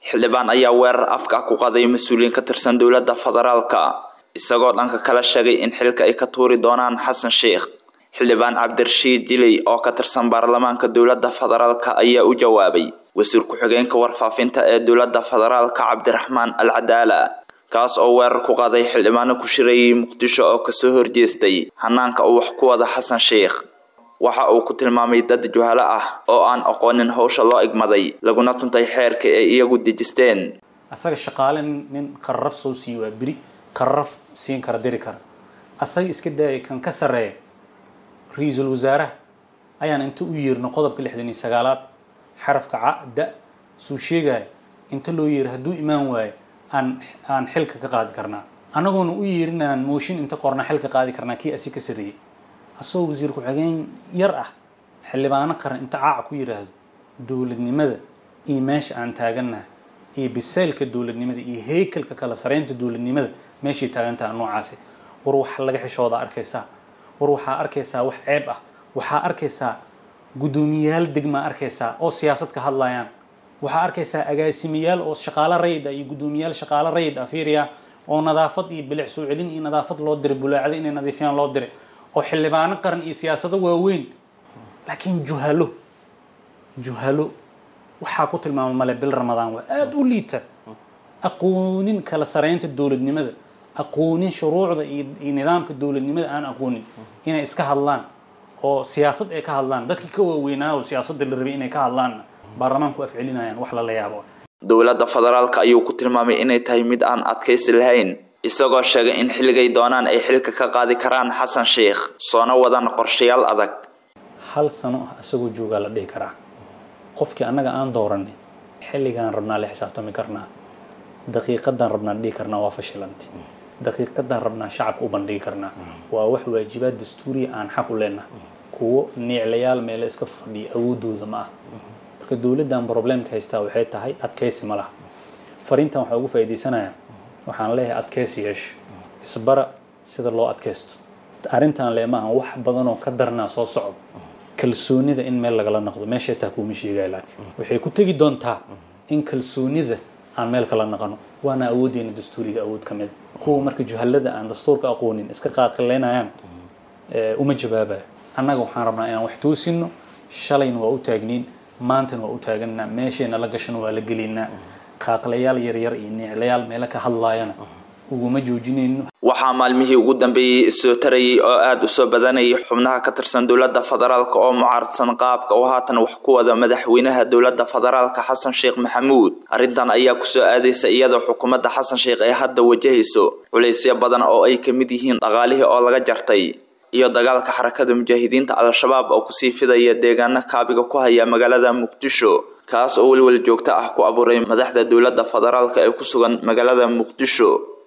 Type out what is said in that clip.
xildhibaan ayaa weerar afka ku qaday mas-uuliyiin ka tirsan dowladda federaalka isagoo dhanka kala sheegay in xilka ay ka tuuri doonaan xasan sheikh xildhibaan cabdirashiid diley oo ka tirsan baarlamaanka dowladda federaalka ayaa u jawaabay wasiir ku-xigeenka warfaafinta ee dowladda federaalka cabdiraxmaan al cadaala kaas oo weerar ku qaaday xildhibaano ku shirayay muqdisho oo kasoo horjeestay hanaanka uu wax ku wada xasan sheikh waxa uu ku tilmaamay dad juhalo ah oo aan aqoonin howsha loo igmaday laguna tuntay xeerka ay iyagu dejisteen asaga shaqaale nin qararaf soo siiyo waa beri qararaf siin kara diri kara asaga iska daayay kan ka sarreeya ra-iisul wasaaraha ayaan inta u yeerno qodobka lixdan iyo sagaalaad xarafka ca da suu sheegaya inta loo yeero hadduu imaan waayo aan aan xilka ka qaadi karnaa anagoona u yeerinaan mooshin inta qorna xilka qaadi karnaa kii asi ka sarreeyey asagoo wasiir ku-xigeen yar ah xildhibaano qaran inta caaca ku yidhaahdo dowladnimada iyo meesha aan taagannaha iyo bisaylka dowladnimada iyo heykalka kala sareynta dowladnimada meeshay taagantaha noocaasi war waxa laga xishooda arkaysaa war waxaa arkaysaa wax ceeb ah waxaa arkaysaa guddoomiyayaal degmaa arkaysaa oo siyaasad ka hadlayaan waxaa arkaysaa agaasimayaal oo shaqaalo rayid ah iyo guddoomiyayaal shaqaalo rayid ah fiiriya oo nadaafad iyo bilic soo celin iyo nadaafad loo diray bulaacada inay nadiifiyaan loo diray oo xildhibaano qaran iyo siyaasado waaweyn laakiin juhalo juhalo waxaa ku tilmaama male bil ramadaan waa aada u liita aqoonin kala sareynta dowladnimada aqoonin shuruucda iyo nidaamka dowladnimada aan aqoonin inay iska hadlaan oo siyaasad ay ka hadlaan dadkii ka waaweynaa oo siyaasadda la rabay inay ka hadlaan baarlamaanku afcelinayaan wax lala yaabo dowladda federaalka ayuu ku tilmaamay inay tahay mid aan adkaysi lahayn isagoo sheegay in xilligay doonaan ay xilka ka qaadi karaan xasan sheikh soona wadan qorshayaal adag hal sano ah isagoo joogaa la dhihi karaa qofkii annaga aan dooranay xilligaan rabnaa la xisaabtami karnaa daqiiqadan rabnaan dhihi karnaa waa fashilanti daqiiqadan rabnaa shacabka u bandhigi karnaa waa wax waajibaad dastuuriya aan xaq u leenahay kuwo niiclayaal meele iska fadhiya awoodooda ma ah marka dowladdan problemka haystaa waxay tahay adkaysi ma laha fariintan waxaa ugu faa'iidaysanaya waxaan leeyahay adkaysi yeesho isbara sida loo adkaysto arrintan lee maaha wax badan oo ka darnaa soo socdo kalsoonida in meel lagala noqdo meeshay taa kuuma sheegaya laakiin waxay ku tegi doontaa in kalsoonida aan meel kala naqano waana awooddeena dastuuriga awood ka mid kuwa marka juhallada aan dastuurka aqoonin iska qaadqilaynayaan uma jawaabayo annaga waxaan rabnaa inaan wax toosino shalayna waa u taagniin maantana waa u taaganaa meeshayna la gashana waa la gelaynaa qaaqlayaal yaryar iyo niiclayaal meelo ka hadlaayana uguma joojinayno waxaa maalmihii ugu dambeeyey isoo tarayay oo aada u soo badanayay xubnaha ka tirsan dowladda federaalka oo mucaaradsan qaabka oo haatan wax ku wada madaxweynaha dowladda federaalka xasan sheekh maxamuud arrintan ayaa kusoo aadaysa iyadoo xukuumadda xasan sheekh ay hadda wajahayso culaysyo badan oo ay ka mid yihiin dhaqaalihii oo laga jartay iyo dagaalka xarakada mujaahidiinta al-shabaab oo kusii fidaya deegaano kaabiga ku haya magaalada muqdisho kaas oo welwel joogto ah ku abuuray madaxda dowladda federaalka ee ku sugan magaalada muqdisho